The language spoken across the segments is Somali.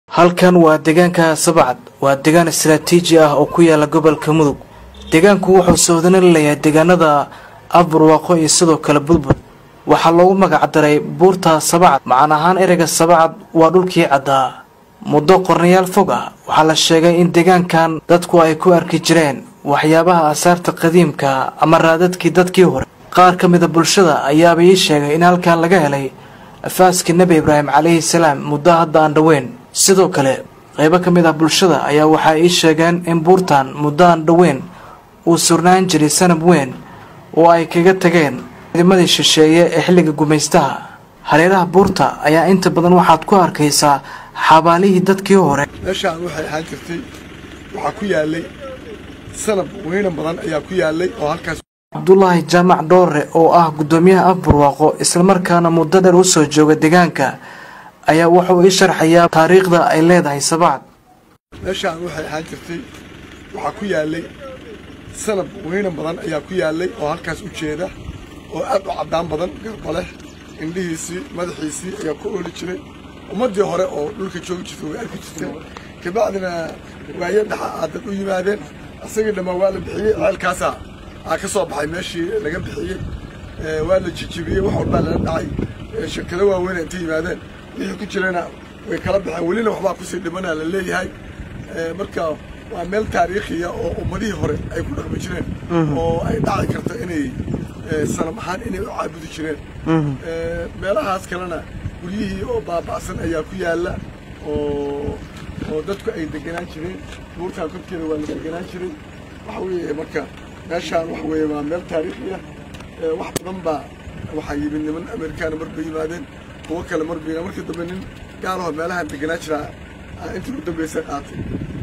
halkan waa deegaanka sabcad waa deegaan istaraatiiji ah oo ku yaala gobolka mudug deegaanku wuxuu soohdana leeyahay deegaanada aburwaaqo iyo sidoo kale budbud waxaa loogu magacdaray buurta sabcad macaan ahaan ereyga sabcad waa dhulkii caddaa muddo qornayaal fog ah waxaa la sheegay in deegaankan dadku ay ku arki jireen waxyaabaha asaarta qadiimka ama raadadkii dadkii hore qaar ka mida bulshada ayaaba ii sheegay in halkan laga helay afaaskii nebi ibraahim calayhi salaam muddo hadda aan dhoweyn sidoo kale qaybo ka mid ah bulshada ayaa waxay ii sheegeen in buurtan muddo aan dhoweyn uu surnaan jiray sanab weyn oo ay kaga tageen ciidamadii shisheeye ee xilliga gumaystaha hareeraha buurta ayaa inta badan waxaad ku arkaysaa xabaalihii dadkii hore meeshaan waxay ahaan jirtay waxaa ku yaalay sanab weynan badan ayaa ku yaalay oo halkaas cabdulaahi jaamac dhoore oo ah guddoomiyaha afburwaaqo islamarkaana muddo dheer u soo jooga deegaanka ayaa wuxuu ii sharxayaa taariikhda ay leedahay sabacad meeshaan waxay ahaan jirtay waxaa ku yaalay sanab weynan badan ayaa ku yaalay oo halkaas u jeeda oo aad u caddaan badan garba leh indhihiisii madaxiisii ayaa ku ooli jiray ummaddii hore oo dhulka joogi jirtay way arki jirtay kabacdina waayo dhaxa aadad u yimaadeen asagii dhammaan waa la bixiyey ceelkaasaa aa ka soo baxay meeshii laga bixiyey waa la jijibiyey wax walbaa lala dhacay shirkado waaweyn intay yimaadeen wixii ku jirana way kala baxeen welina waxbaa kusii dhimanaa la leeyahay marka waa meel taariikhiya oo ummadihii hore ay ku dhaqmi jireen oo ay dhaci karto inay sanam ahaan inay u caabudi jireen meelahaas kalena guryihii oo baaba'san ayaa ku yaalla oo oo dadku ay degenaan jireen buurtaan korkeeda waa la degenaan jiray waxa weeye marka meeshaan waxa weeye waa meel taariikhiya wax badan baa waxaa yimid niman amerikaana mar bay yimaadeen kuwo kale mar bay markii dambe nin gaalaho meelahan degenaa jiraa intii u dambeysay qaatay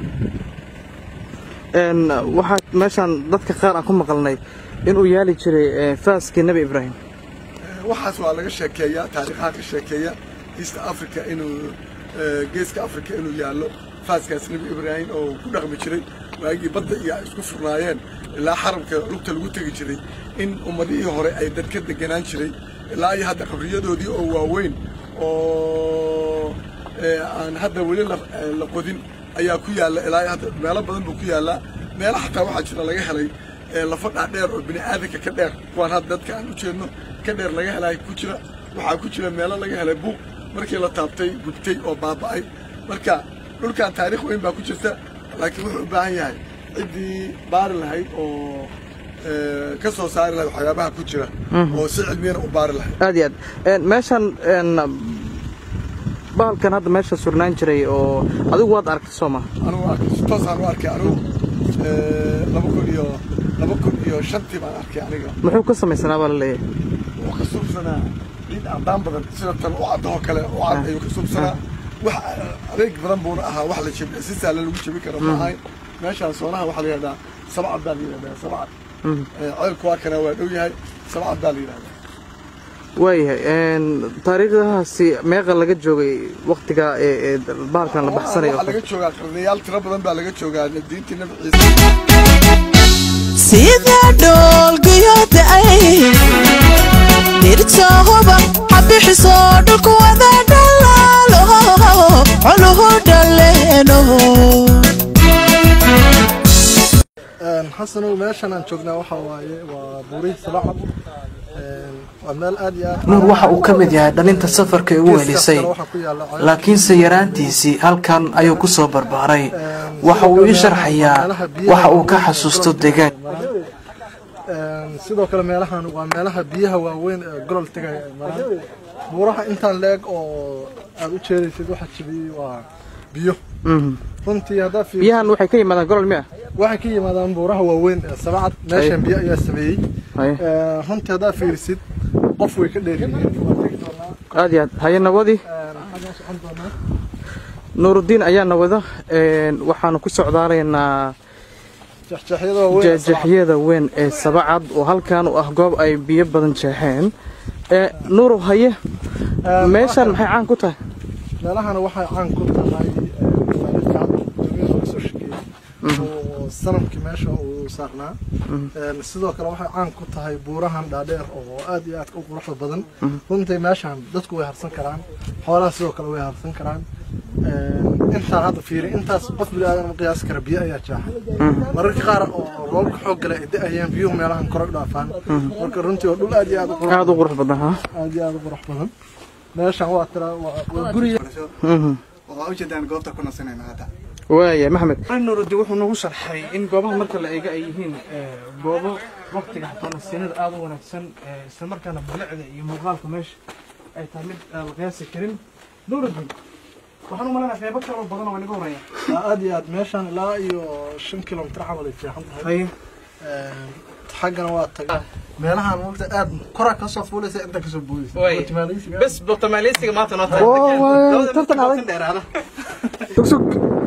waxaa meeshaan dadka qaar aan ku maqalnay inuu yaali jiray faaskii nebi ibraahim waxaas waa laga sheekeeyaa taariikhaha ka sheekeeya east africa inuu geeska africa inuu yaallo faaskaas nebi ibraahim oo ku dhaqmi jiray waagii badda iyo ay isku furnaayeen ilaa xaramka lugta lagu tegi jiray in ummadihii hore ay dad ka deganaan jiray ilaa iyo hadda qabriyadoodii oo waaweyn oo aan hadda weli la qodin ayaa ku yaalla ilaa hadda meelo badan buu ku yaallaa meelo xataa waxaa jira laga helay lafa dhaadheer oo bini aadanka ka dheer kuwaan hadda dadka aan u jeedno ka dheer laga helay ku jira waxaa ku jira meelo laga helay buuq markii la taabtay gubtay oo baaba'ay marka dhulkan taariikh weyn baa ku jirta laakiin wuxuu u baahan yahay ciddii baari lahayd oo ka soo saari lahayd waxyaabaha ku jira oo si cilmiyana u baari lahayd aad iyo aad meeshan bahalkan hadda meesha surnaan jiray oo adigu waad aragtay soo ma anugu arkay si toosaan u arkay anigu laba kun iyo laba kun iyo shantii baan arkay aniga muxuu ka samaysanaa baa la leeyahay wuxuu ka suubsanaa ciid caddaan badan sida tan u caddahoo kale u cad ayuu ka suubsanaa wax adeeg badan buuna ahaa wax la jebi si sahlan lagu jebi karo ma ahayn meeshaan soonaha waxaa la yidhahdaa sabcad baa la yidhahdaa sabcad ceelku waa kana waa dhow yahay sabcad baa la yidhahdaa waayahay taariikhdahaasi meeqa laga joogay waktiga ee bahalkan la baxsanayo waxaa laga joogaa qarnayaal tiro badan baa laga joogaa diintii nabi ciise sida dhoolguyooda ay dhirtooba habixiso dhulku wada dhalaalo coluhu dhaleeno xasanow meeshan aan joognaa waxa waaye waa buurihii sabacad waa meel aad iyo aad nuur waxa uu ka mid yahay dhalinta safarka ee u welisay laakiinse yaraantiisii halkan ayuu ku soo barbaaray waxa uu ii sharxayaa waxa uu ka xasuusto deegaan sidoo kale meelahan waa meelaha biyaha waaweyn ee golol tegaya ay maraan buuraha intaan leeg oo aad u jeedaysid waxa jibiyey waa biyo runtii haddaa fiir biyahan waxay ka yimaadaan golol miya waxay ka yimaadaan buuraha waaweyn ee sabacad meeshan biyo ayaa sameeyey runtii haddaa fiirisid qof way ka dheeryihiin aad iyo aad haye nabadii nuurudiin ayaa nabada waxaanu ku socdaalaynaa jeexjeexyada weyn ee sabacad oo halkan u ah goob ay biyo badan jeexeen nuuru haye meeshaan maxay caan ku tahay meelahana waxay caan ku tahay soo shekeeyey oo sanamkii meesha uu saarnaa sidoo kale waxay caan ku tahay buurahan dhaadheer oo aad iyo aad u quruxda badan runtii meeshaan dadku way harsan karaan xoolaha sidoo kale way harsan karaan in intaan hadda fiiri intaas qof bini aadan ma qiyaasi kara biyo ayaa jaaxay mararka qaar oo roobka xoog gala ay da-ayaan biyuhu meelahan kore u dhaafaan marka runtii waa dhul aad iyo aad u qurux aada u qurux badan ha aad iyo aad u qurux badan meeshan waa tira waa waa guriga waa ujeedaan goobta ku nasanayna hadda waaya maxamed nuurudi wuxuu nagu sharxay in goobaha marka la eega ay yihiin goobo waqtiga xataa nasiinada aada u wanaagsan isla markaana bilicda iyo muuqaalka meesha ay tahay mid aan la qiyaasi karin nuurudi waxaan u malaynayaa qeybo kaloo badan oo inaga horaya waa aad iyo aad meeshan ilaa iyo shan kilomitir camal ay fiican tahay haye xaggana waa tagay meelahan waqti aad koraa kasoo fuulaysa inta kasoo boodaysa Way. Guatemaleysiga. bes botamaaleysiga maanta noo Oo, way, tartan adag. dheeraada Sug, sug.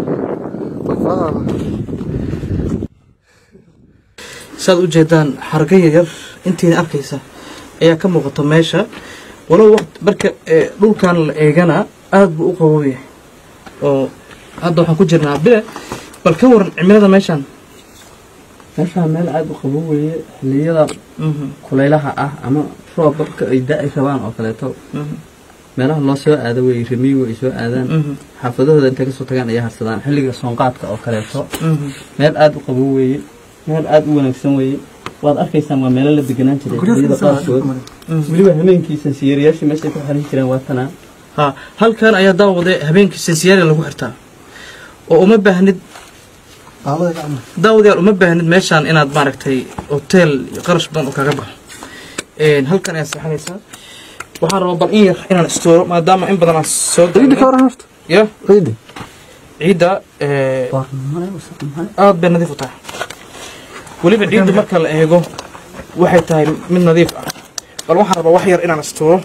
saad u jeedaan xarga yaryar intiina arkaysa ayaa ka muuqata meesha walow waqt marka ee, dhulkan la eegana aad buu u qabow yahay oo hadda waxaan ku jirnaa bile bal ka waran cimilada meeshan meeshaa meel aada u qabow weeye xilliyada kulaylaha ah ama roob dadka ay da-i rabaan oo kaleeto meelaha loo soo aado wey remiyigu ay soo aadaan xaafadahooda intay kasoo tagaan ayay harsadaan xilliga soonqaadka oo kaleeto meel aada u qabow weeye meel aada u wanaagsan weeye waad arkaysaan waa meelo la deganaan jiray xilliyada qaarkood weliba hameenkiisa siyeeriyaashii meeshay ku xiran jireen waa tanaa ha halkan ayaa daawade habeenkii sinsiyaari lagu xirtaa oo uma baahnid daawadayaal uma baahnid meeshaan inaad maaragtay hotel iyo qarash badan oo kaga baxo Een, halkan ayaa seexanaysaa waxaan rabaa bal in yar inaan istooro maadaama in badan aan soo galnay. ya ciidda ee, aad bay nadiif u tahay weliba ciidda marka la eego waxay tahay mid nadiif ah bal waxaan rabaa wax yar inaan istooro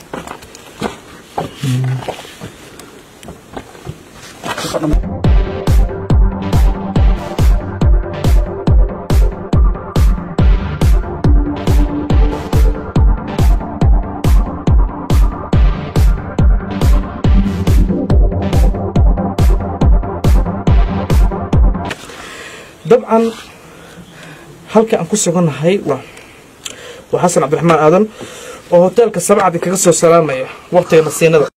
dabcan halka aan ku sugannahay waa waa xasan cabdiraxmaan aadan oo hoteelka sabcadi kaga soo salaamaya waqtiga nasiinada